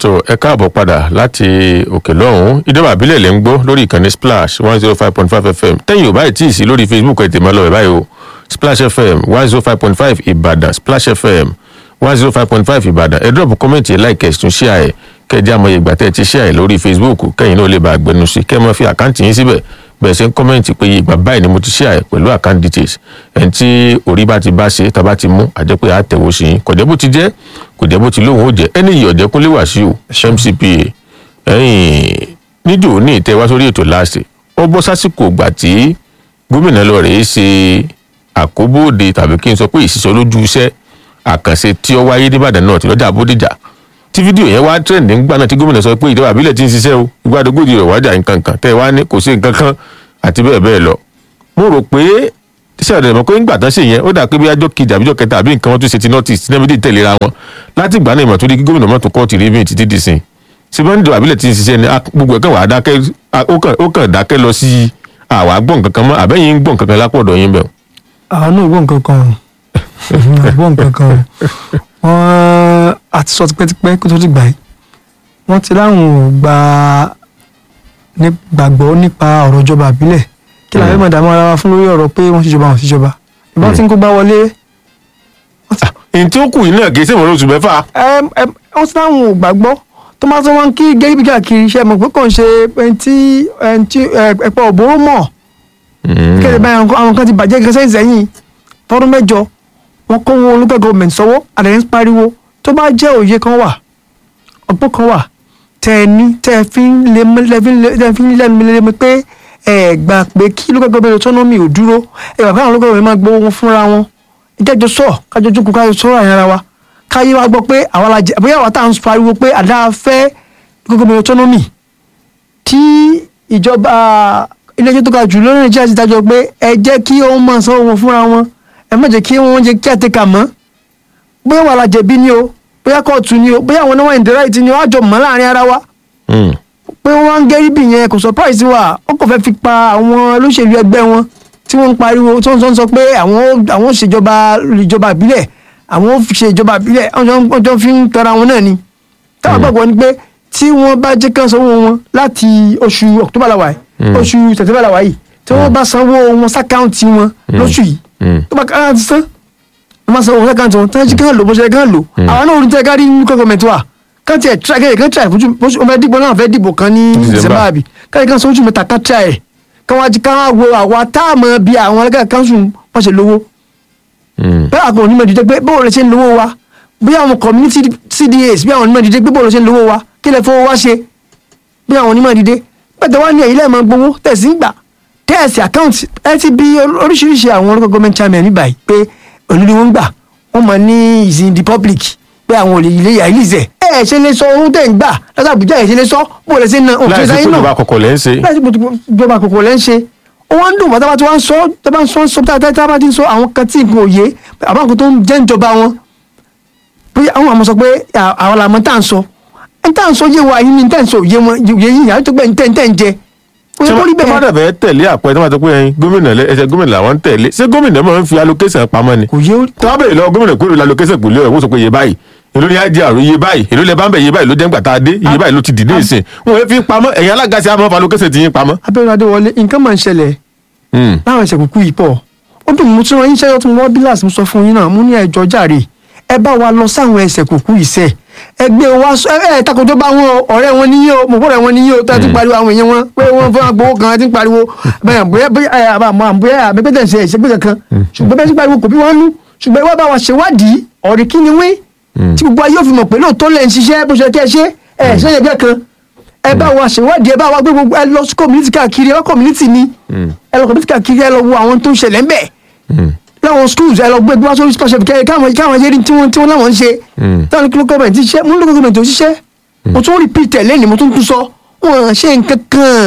tó ẹ káàbọ̀ padà láti òkè lọ́hùn-ún ìjọba àbílẹ̀ lè ń gbọ́ lórí ìkànnì splash one zero five point five fm tẹ́yìn ò báyìí tí ì sí lórí facebook ẹ̀ tèmi ọlọ́wẹ̀ báyìí o splash fm one zero five point five ìbàdàn splash fm one zero five point five ìbàdàn ẹ drop comment ẹ like ẹ tún share ẹ kẹjẹ àmọye ìgbà tẹ́ ẹ ti share ẹ lórí facebook kẹ́yìn náà lè bá àgbẹnu sí kẹ́ ẹ máa fi àkáǹtì yín síbẹ̀ bẹ̀rẹ̀ sí ń kọ́mẹ́ǹtì pé ìgbà báyìí ni mo ti share ẹ pẹ̀lú account details ẹni tí orí bá ti bá ṣe tá a bá ti mú àjẹpẹ́ àtẹ̀wò sí yín kọ̀jẹ́ bó ti jẹ́ kò jẹ́ bó ti lóhùn ó jẹ́ ẹni yìí ọ̀jẹ̀kúnlé wàṣíù mcpa ẹ̀yìn níjò ní ìtẹ́ wá sórí ètò láàṣẹ ó bọ́ sásìkò ìgbà tí gómìnà lọ rèé ṣe àkóbóde tàbí kí n sọ pé ìṣiṣẹ́ lójú iṣẹ́ àkànṣe tí ó wáyé nìbàdàn náà ti lọ́jà bódìjà tí fídíò yẹn wá trend nígbà náà tí gómìnà sọ pé ìjọba àbílẹ̀ ti ń ṣiṣẹ́ o ìgbàdógójì rẹ̀ wájà nǹkan kan tẹ́ ẹ wá ní kò sí nǹkan kan àti bẹ́ẹ̀ bẹ́ẹ̀ lọ mo rò pé ṣé ọ̀dẹ̀ mọ̀ pé ńgbà tán ṣe yẹn ó dà pé bí ajọ́ kejì àbíjọ́ kẹta àbí nǹkan wọn tún ṣe ti notice tí nẹ́mídìí tẹ̀léra wọn láti ìgbà náà ìmọ̀ tó di kí gómìnà mọ́tò kọ́ọ̀tì rí bíi títí di sìn ṣùgbọ́n níjọba àbílẹ̀ ti ń ṣiṣẹ́ ni gbogbo ẹ̀kan wà á dákẹ́ ó kàn dákẹ́ lọ sí àwa gbọ̀n kankan mọ́ àbẹ́yìn ń gbọ̀n kankan lápọ̀dọ̀ yín bẹ̀. àwọn náà gbọ́ nǹkan kan o gbọ́ nǹkan kan o wọ́n àti sọ tipẹ́tipẹ́ kó tó ti gbà yìí wọ́n ti láwọn ò gba gbàgbọ́ nípa ọ̀rọ̀ ìjọba àbílẹ̀ kí làwọn ẹ̀mọ̀ dààmú ara wa fún lórí ọ̀rọ̀ pé wọ́n ṣèjọba wọ́n ṣèjọba ìbọn tí ń kó gbá wọlé. èyí tí ó kù yìí náà kì í ṣèwọ̀n lóṣù mẹ́fà. wọ́n ti láwọn ò gbàgbọ́ tó máa tó wọn kí gẹ́gẹ́ bí káàkiri iṣẹ́ mọ̀ pé kò ń ṣe ẹni tí ẹ̀pọ̀ òbóró mọ̀ kéde báyìí àwọn kan ti bàjẹ́ gẹ́gẹ́ sẹ́yìn sẹ́yìn fọ́dún mẹ́jọ wọn kó wọn olùkọ́ gọ́ọ̀mẹ̀ntì sọ́wọ́ àdéhùn pariwo tó bá jẹ́ òye kan wà ọgbọ́n kan wà tẹ́ ẹ ní tẹ́ ẹ fi ń lẹ́nu lẹ́nu pé ẹ gbà pé kí local government autonomy ò dúró ẹ gbà pé àwọn local government máa gbowó wọn fúnra wọn ìjẹ́jọ́ sọ kájọ jókòó kájọ sọ̀rọ̀ àyàn ara wa káyé wa gbọ́ pé àwa la jẹ bóyá àwa tá à ń pariwo pé àdá fẹ́ local government autonomy tí ìjọba ilé-ẹjọ́ tó ga jù lórí nàìjíríà ti dájọ́ pé ẹ jẹ́ kí wọ́n máa sanwó wọn fúnra wọn ẹ má jẹ́ kí wọ́n jẹ́ kí àtẹ̀kà mọ́ bóyá wà la jẹ̀bi ni o bóyá kóòtù ni o bóyá àwọn náà wà ní the right ni o àjọ mọ́ láàrin ara wa pé wọ́n ń gẹ́rí bì yẹn kò surprise wa ó kò fẹ́ fi pa àwọn olóṣèlú ẹgbẹ́ wọn tí wọ́n ń pariwo tí wọ́n sọ pé àwọn àwọn ṣèjọba ìjọba ìbílẹ̀ àwọn ṣe ìjọba ìbílẹ̀ wọ́n jọ fi ń tọra wọn náà ni táwọn gbàgbọ́ ni pé tí wọ́n bá jẹ́ kán sanwó wọn láti oṣù October làwà yìí oṣù September làwà yìí tí wọ́n bá sanwó wọn sákàǹtì wọn lóṣù yìí tó bá kára ti san wọ́n bá sanwó wọn sákàǹtì wọn tí wọ́n jí kán lò bó ṣe kán lò àwọn náà orin tẹ́ kárí ní gọ́ọ̀mẹ̀ntì wa kán tiẹ̀ tíra kẹ́yẹ̀ kán tíra ìfojú wọ́n fẹ́ dìbò náà fẹ́ dìbò kan ní December àbí káyọ̀ kán sanwó oṣù mẹ́ta kán tíra ẹ̀ kán wá jí kán wá wo àwa táàmù bí àwọn ẹlẹ́gàá kanṣu wọ́n ṣe lówó bẹ́ẹ̀ àgbọn onímọ̀ dídé pé bóòlù ṣe ń lówó wa bí àwọn community CDAs bí àwọn onímọ̀ dídé pé bóòlù ṣe ń lówó wa kí lè fowó wá ṣe bí àwọn onímọ̀ dídé pẹ̀tẹ̀ wá ní ẹ̀yìn lẹ́ẹ̀mọ́ gbowó tẹ̀sí gbà tẹ́ẹ̀sì account ẹ ti bí oríṣiríṣi àwọn local government chairman níbà yìí pé olú ni wọ́n ń gbà wọ́n mọ̀ ní is in the public pé àwọn olè ilé yà ilé ẹ ṣe lè sọ ohun tẹ̀ ń gbà lọ́sà àbújá ẹ ṣe lè sọ bó lè ṣe na òun ṣe sáyé náà láìsí ìjọba àkọ́kọ́ lẹ́ ń ṣe. láìsí ìjọba àkọ́kọ́ lẹ́ ń ṣe ó wá ń dùn bàtà bá ti wá ń sọ tá bá ń sọ sọ tá tá bá ti ń sọ àwọn kan tí nǹkan òye àbá nǹkan tó ń jẹ́ ìjọba wọn pé àwọn àmọ́ sọ pé àwọn làmọ́ tá à ń sọ ẹ̀ tá à ń sọ yé wa yín ní tẹ̀ ń sọ yé wọn yé yín yàrá tó gbẹ̀ ń tẹ̀ ń tẹ̀ ń jẹ tí wọ́n dàbẹ̀ tẹ̀lé àpẹẹrẹ tí wọ́n ti pé ẹyin gómìnà ẹsẹ̀ gómìnà làwọn ń tẹ̀lé ṣé gómìnà máa ń fi allocation pamọ́ ni. kò yé tí wọ́n bẹ̀rẹ̀ lọ gómìnà kúrò allocation pẹ̀lú ẹ̀ wọ́n sọ pé iye báyìí èló ni IGR iye báyìí èló lẹ bá ń bẹ̀ iye báyìí ló jẹ́ ńgbà tá a dé iye báyìí ló ti dìde ìsìn wọn ò fi pamọ́ ẹ̀yin alága sí àmọ́ allocation ti yín pamọ́. abẹ́rẹ́ adéwọlé nǹkan máa ń ṣẹlẹ̀ láwọn ẹsẹ̀ kúkú yìí pọ̀ ó dùn mú tí wọ́n yín ṣẹ́yọ́ tí mo wọ́n bílàsì mo sọ fún yín náà mo ní ẹjọ́ jàre ẹ bá wa lọ sáwọn ẹsẹ̀ kúkú yìí sẹ́ẹ̀ ẹgbẹ́ wa ẹ ẹ takoto bá wọn ọ̀rẹ́ wọn níyí o mo gbọ́dọ̀ wọn níyí o tó ti pariwo àwọn èèyàn wọn pé wọ́n fún agbowó kan ti ń pariwo bẹ́ẹ̀ bóyá bóyá àmọ́ bóyá àbẹ́pẹ́tẹ̀ ṣe ìṣègbè kankan ṣùgbọ́n bẹ́ẹ̀ ti pariwo kò bí wọ́n nú ṣùgbọ́n ìwà bá wa ṣèwádìí ọ̀rẹ́ kí ni wí tí gbogbo ayé òfin mọ̀ pé lóòótọ́ lẹ́ ń ṣiṣẹ́ bó ṣe kẹ́ ṣe ẹ ṣe ẹgbẹ́ kan ẹ bá wa ṣèwádìí ẹ bá wa gbé gbogbo ẹ lọ sí community káàkiri ẹ lọ community ni ẹ lọ community káàkiri ẹ lọ wo àwọn tó ń ṣẹlẹ̀ ń bẹ̀ láwọn schools ẹ lọ gbé gbé wá sórí scholarship kẹ káwọn káwọn yẹri tí wọn tí wọn láwọn ń ṣe táwọn kí ló gọọmenti ṣiṣẹ́ mú ló gọọmenti ò ṣiṣẹ́ mo tún repeat ẹ lẹ́nu mo tún tún sọ wọn ṣe nǹkan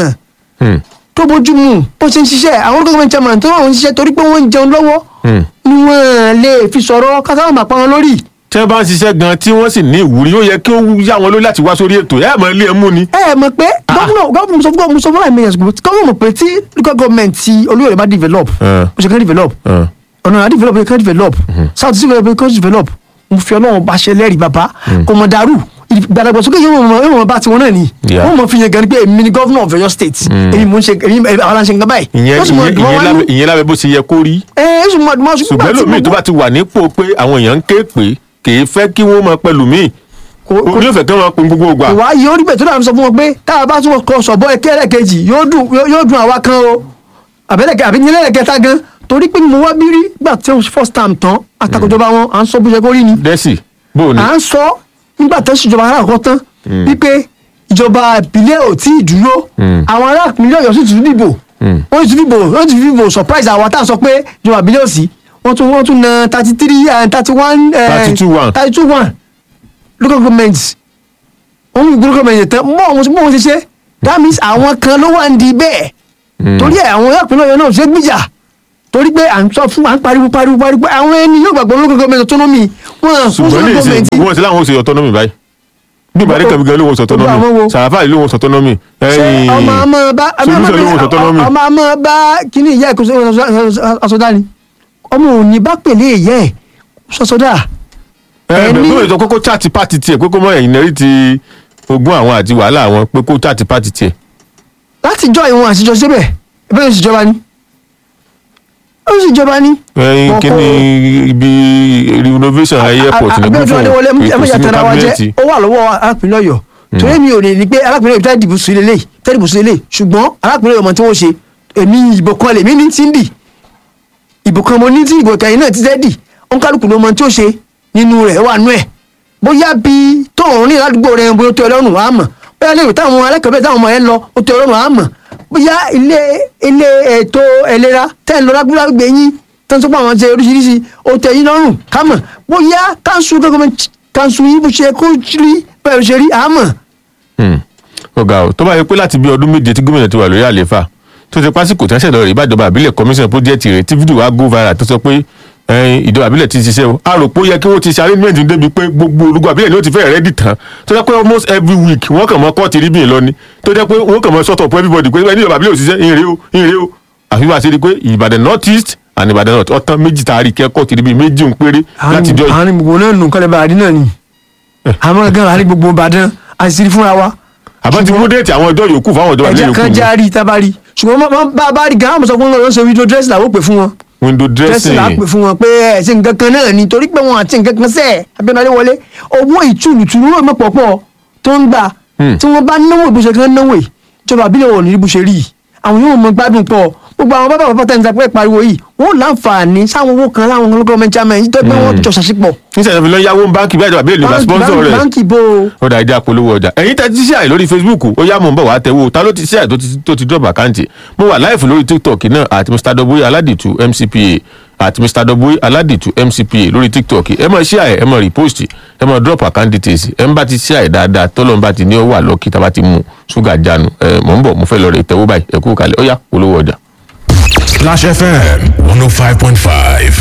kan tó bójú mu bó ṣe ń ṣiṣẹ́ àwọn gọọmenti chairman tó wọn ń ṣiṣẹ́ torí pé wọ́n ń jẹun lọ́wọ́ ni wọ́n lè fi sọ̀rọ̀ kásáwọn máa pa wọn lórí. tí wọ́n bá ń ṣiṣẹ́ gan tí wọ́n sì ní ìwúrí ó yẹ kí ó yá wọn lórí láti wá sórí ètò ẹ mọ̀ ilé ẹ mú ni. ẹ mọ̀ pé gómìnà gómìnà sọ fún sọ fún àìmọye ẹ̀sùn gómìnà mọ̀ pé tí local government ti olóyè bá develop ó ṣe kán develop ọ̀nà àdí develop kán develop south sea develop kán develop mo fi ọlọ́run bá ṣe lẹ́rìí bàbá kò mọ̀ dàrú ìgbàdàgbàsókè yóò mọ yóò mọ bá tiwọn náà ni Yeah. wọn mọ fi yẹn gan ni pé èmi ni governor of Ọ̀yọ́ state èmi mò ń ṣe èmi àwọn aláǹṣe nǹkan báyìí ìyẹn Yóò sì mọ ìyẹn dùn mọ́ ìyẹn wá nú. lábẹ́ ìyẹn lábẹ́ bó ṣe yẹ kó rí ẹ ẹ sùn mọ dùn mọ́ ṣùgbọ́n lómi tó bá ti wà nípò pé àwọn èèyàn ń ké pé kì í fẹ́ kí wọ́n máa pẹ̀lú míì Kò- kò- orí òfẹ́ kí wọ́n máa pin gbogbo ìgbà. ìwà yìí ó rí bẹ́ẹ̀ tó dáa sọ fún wọn pé tá a bá tún kọ sọ̀bọ́ ẹkẹ́rẹ́ kejì yóò dùn yóò yóò dùn àwa kan o àbẹ́lẹ̀kẹ́ àbí nílẹ̀ kẹta gan torí pé mo wá bí rí gbà tí ó first time tán àtàkùnjọba wọn à ń sọ bó ṣe kó rí ni dẹ́sì bó o ní. à ń sọ nígbà tó ṣèjọba aláàkọ́ tán wípé ìjọba ìbílẹ̀ ò tí ì dúró àwọn ará ìpínlẹ̀ Ọ̀yọ́ sì tún dìbò wọ́n sì tún dìbò wọ́n sì tún dìbò surprise àwa tá a sọ pé ìjọba ìbílẹ̀ ò sí wọ́n tún wọ́n tún na thirty three thirty one 32-1. thirty two one local government wọ́n mú local government tán mọ́ àwọn mọ́ wọn ṣe ṣe that means àwọn kan ló wà ń di bẹ́ẹ̀ torí ẹ̀ àwọn ará ìpínlẹ̀ Ọ̀yọ́ náà ṣe gbìjà torí pé à ń sọ fún à ń pariwo pariwo pariwo pé àwọn ẹni yóò gbàgbọ́ local government autonomy wọn à fún ṣùgbọ́n ní local ìsìn government wọ́n ti láwọn ó ṣe autonomy báyìí bí ìbàdí Gbogbo- kan gan ló wọ́n sọ gbogbo àwọn autonomy wo? sàràfà yìí ló wọ́n sọ autonomy ṣé ọmọ àmọ́ bá solution ló wọ́n sọ autonomy ọmọ àmọ́ bá kíní ìyá ẹ̀kọ́ asọ́dá ni ọmọ òní bá pèlè ìyá ẹ̀ sọ́sọ́dá ẹni- gómìnà sọ pé kó chaati pati tiẹ̀ pé kó mọ ẹ̀yìn náírà ti ogún àwọn àti wàhálà àwọn pé kó chaati pati tiẹ̀. láti jọ ìwọ̀n àtijọ́ síbẹ̀ ẹgbẹ́ yóò sì jọba ni ó sì jọba ni. ẹyin Wọn kí kó- ni ibi renovation airport ní Abíọ́dún Adéwọlé fún ẹ má jà tẹ̀ra wa jẹ́ ó wà lọ́wọ́ arákùnrin Ọ̀yọ́ torí mi ò lè ní pé arákùnrin Ọ̀yọ́ fẹ́ẹ́ dìbò sí lélẹ̀ fẹ́ẹ́ dìbò sí lélẹ̀ ṣùgbọ́n arákùnrin Ọ̀yọ́ mọ̀ tí wọ́n ṣe èmi ìbò kan lèmi ní tí ń dì ìbò kan mo ní tí ìbò kẹyìn náà ti tẹ́ dì òǹkálùkù ló mọ tí ó ṣe nínú rẹ̀ wà nú ẹ̀ bóyá bí tóun rìn ládùúgbò rẹ̀ bóyá ó tẹ́ ọlọ́run wàá mọ̀ bóyá lè táwọn alẹ́kọ̀ọ́bẹ̀ táwọn ọmọ yẹn lọ ó tẹ́ ọlọ́run wàá mọ̀ bóyá ilé ilé ètò ìlera tẹ́ ń lọ lágbègbè yín tó ń sọ pé àwọn ṣe oríṣiríṣi ó tẹ́ yín lọ́rùn ká mọ̀ bóyá káńsù gọ́gọ́mẹ̀ntì káńsù yín bó ṣe kó rí bẹ́ẹ̀ ṣe rí àmọ́ ọ̀gá o tó bá yẹ pé láti bí ọdún méje tí gómìnà ti wà lórí àlééfà tó ti pásíkò tí wọ́n ṣẹ̀dọ̀ rẹ̀ ìbàjọba àbílẹ̀ commission project rẹ̀ tí fídíò wa go viral tó sọ pé ẹyin ìjọba àbílẹ̀ ti ṣiṣẹ́ o a rò pé ó yẹ kí wọ́n ti ṣe arrangement débi pé gbogbo olùgbò àbílẹ̀ ni ó ti fẹ́ rẹ́dì tán tó jẹ́ pé almost every week wọ́n kàn mọ́ kọ́ọ̀tì rí bíyìn lọ ni tó jẹ́ pé wọ́n kàn mọ́ sort of everybody pé ẹni ìjọba àbílẹ̀ ò ṣiṣẹ́ ìrè o ìrè o àfi wá sí rí pé Ìbàdàn north east and Ìbàdàn north ọ̀tán méjì tá a rí kẹ́kọ̀ọ́ ti rí bíi méjì ń péré láti jọ yìí àárín gbogbo náà nù kálẹ̀ bàdí náà ni àmọ́ gan àárín gbogbo Ìbàdàn àṣírí fúnra wa àbá ti mú déètì àwọn ọjọ́ yòókù fáwọn ìjọba àbílẹ̀ ẹ̀jẹ̀ yòókù kan ni. járí tábàrí ṣùgbọ́n má- má- bá a bá rí gan àmọ́ sọ fún wọn lọ́sọ̀ wíńdò dírẹ́sì làwọn pè fún wọn window dírẹ́sì là á dressing pè fún wọn pé ẹ̀ ṣe nǹkan kan náà ni torí pé wọn àti nǹkan kan sẹ́ẹ̀ Abíọ́dún Adéwọlé owó ìtùlùtùlù rò mọ́pọ̀pọ̀ tó ń gbà tí wọ́n bá náwó ìbúṣe kan náwó yìí ìjọba àbílẹ̀ wọn ò ní rí bó ṣe rí yìí àwọn yóò mọ gbádùn pọ̀ gbogbo àwọn bàbá bàbá tẹ̀ ń sapẹ́ pariwo yìí wọ́n láǹfààní sáwọn owó kan láwọn gọ́ọ̀mẹ̀ntì chairman yìí tó pé wọ́n jọ ṣàṣepọ̀ níṣẹ́ ìfẹ́ lọ yáwó báńkì bí àjọba àbílẹ̀ lè gba sponsor rẹ̀ báńkì bó o ó dà ìjà polówó ọjà ẹ̀yin tẹ́ ti ṣe àì lórí facebook ó yá mò ń bọ̀ wá tẹ̀wó ta ló ti ṣe àì tó ti- tó ti drop àkáǹtì mo wà láìfù lórí tiktok náà àti mr doboye aládìtú mcpa àti mr doboye aládìtú mcpa lórí tiktok ẹ mọ̀ ṣe àì ẹ mọ̀ repost ẹ mọ̀ drop account details ẹ ń bá ti ṣe àì dáadáa tọ́lọ́n bá ti ní ó wà lọ́kì tá a bá ti mú ṣúgà jánu ẹ mò ń bọ̀ mo fẹ́ lọ rẹ̀ tẹ̀wó báyìí ẹ kú kalẹ̀ ó yá polówó ọjà. Splash FM 105.5.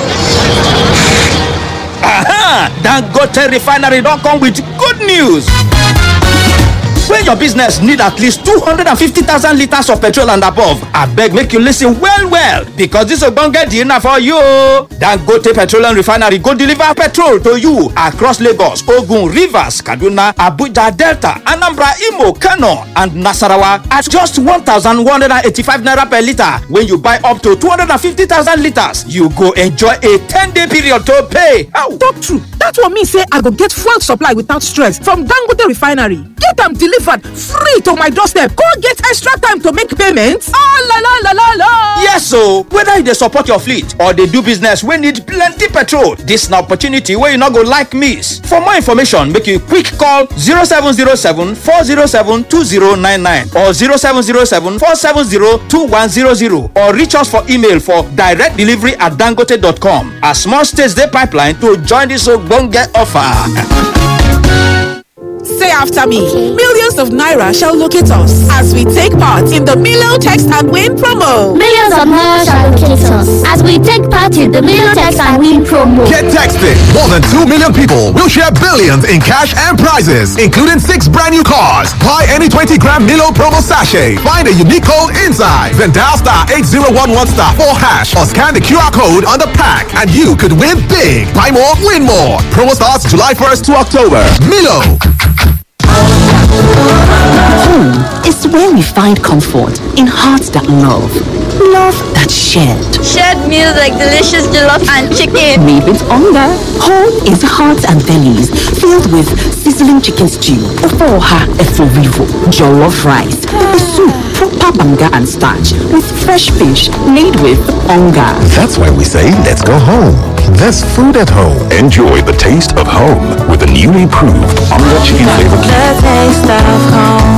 Aha! Dangote refinery don come with good news. When your business need at least 250,000 litres of petrol and above, abeg make you listen well well because this ogbonge deal na for you. o. Dangote Petroleum Refinery go deliver petrol to you across Lagos, Ogun, Rivers, Kaduna, Abuja, Delta, Anambra, Imo, Kano and Nasarawa at just 1,185 naira per litre. When you buy up to 250,000 litres, you go enjoy a 10-day period to pay. Ow! talk true that one mean say i go get fuel supply without stress from dangote refinery get am delivered free to my doorstep go get extra time to make payments. Ah, la, la, la, la, la. Yes o, whether you dey support your fleet or dey do business wey need plenty petrol, dis na opportunity wey you no go like miss. For more information, make you quick call 0707 407 2099 or 0707 470 2100 or reach us for email for direct delivery at dangote.com. As more states dey pipeline to join dis ogbonge offer. Say after me. Millions of Naira shall locate us as we take part in the Milo Text and Win promo. Millions of naira shall locate us as we take part in the Million Text and Win promo. Get texted. More than 2 million people will share billions in cash and prizes, including six brand new cars. Buy any 20 gram Milo promo sachet. Find a unique code inside. Then dial star 8011 star 4 hash or scan the QR code on the pack and you could win big. Buy more, win more. Promo starts July 1st to October. Milo. Home is where we find comfort in hearts that love, love that shared. Shared meals like delicious jollof and chicken. Made with hunger. Home is hearts and bellies filled with sizzling chicken stew, ofoha eforivo, jollof rice, pepper soup, proper banga and starch with fresh fish made with hunger. That's why we say let's go home. There's food at home. Enjoy the taste of home with the newly improved Onga Chicken Flavor Cube.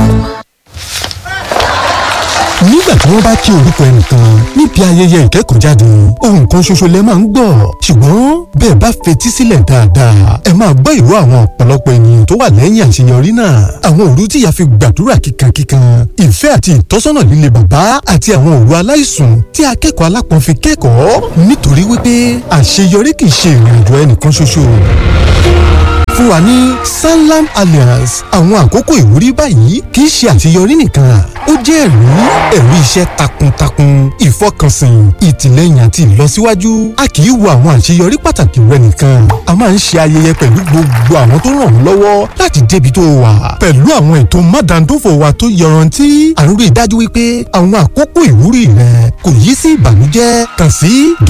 nígbà tí wọ́n bá kí orúkọ ẹnìkan níbi ayẹyẹ ìkẹ́kọ̀ọ́jáde ohun kan ṣoṣo lẹ máa ń gbọ́ ṣùgbọ́n bẹ́ẹ̀ bá fetí sílẹ̀ dáadáa ẹ máa gbọ́ ìró àwọn ọ̀pọ̀lọpọ̀ ènìyàn tó wà lẹ́yìn àṣeyọrí náà àwọn òru tí ìyá fi gbàdúrà kíkankíkan ìfẹ́ àti ìtọ́sọ́nà líle bàbá àti àwọn òru aláìsùn tí akẹ́kọ̀ọ́ alápọ̀n fi kẹ́kọ̀ọ́ nítorí wípé àṣeyọrí kì í ṣe ìrìnàjò ẹnìkan ṣoṣo fún wa ní sanlam alliance àwọn àkókò ìwúrí báyìí kì í ṣe àṣeyọrí nìkan ó jẹ́ ẹ̀rí ẹ̀rí iṣẹ́ takuntakun ìfọkànsìn ìtìlẹ́yìn àti ìlọsíwájú a kì í wo àwọn àṣeyọrí pàtàkì rẹ nìkan a máa ń ṣe ayẹyẹ pẹ̀lú gbogbo àwọn tó ràn ọ́ lọ́wọ́ láti débi tó wà pẹ̀lú àwọn ètò mádàndófò wa tó yọrantí à ń rí i dájú wípé àwọn àkókò ìwúrí rẹ kò yí sí ìbànújẹ́ kàn sí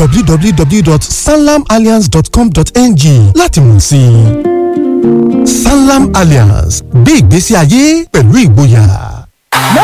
www.sanlamalliance.com.ng láti mọ̀ sí i. Sanlam Alliance gbé ìgbésí ayé pẹ̀lú ìgboyà.